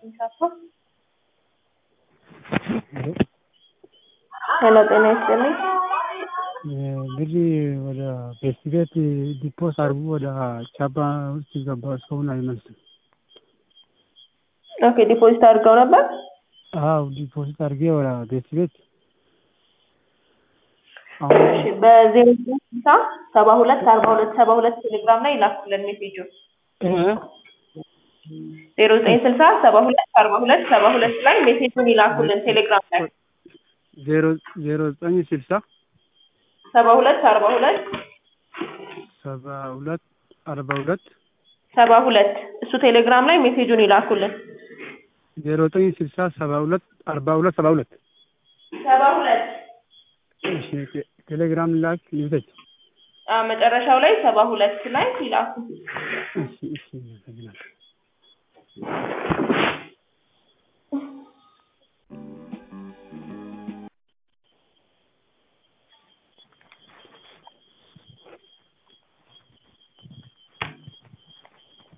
ሄሎ ጤና ይስጥልኝ። ብር ወደ ቤት ቤት ዲፖስ አድርጉ ወደ ቻባ ውስጥ ገባ። እስካሁን አይመልስም። ኦኬ ዲፖዚት አድርገው ነበር? አዎ ዲፖዚት አድርጌ ወደ ቤት ቤት እሺ በዜሮ ስልሳ ሰባ ሁለት አርባ ሁለት ሰባ ሁለት ቴሌግራም ላይ ይላኩልን ሜሴጁን ዜሮ ዘጠኝ ስልሳ ሰባ ሁለት አርባ ሁለት ሰባ ሁለት ላይ ሜሴጁን ይላኩልን ቴሌግራም ላይ ዜሮ ዜሮ ዘጠኝ ስልሳ ሰባ ሁለት አርባ ሁለት ሰባ ሁለት አርባ ሁለት ሰባ ሁለት እሱ ቴሌግራም ላይ ሜሴጁን ይላኩልን ዜሮ ዘጠኝ ስልሳ ሰባ ሁለት አርባ ሁለት ሰባ ሁለት ሰባ ሁለት እሺ ቴሌግራም ላክ ይዘች አ መጨረሻው ላይ ሰባ ሁለት ላይ ይላኩ እሺ እሺ አመሰግናለሁ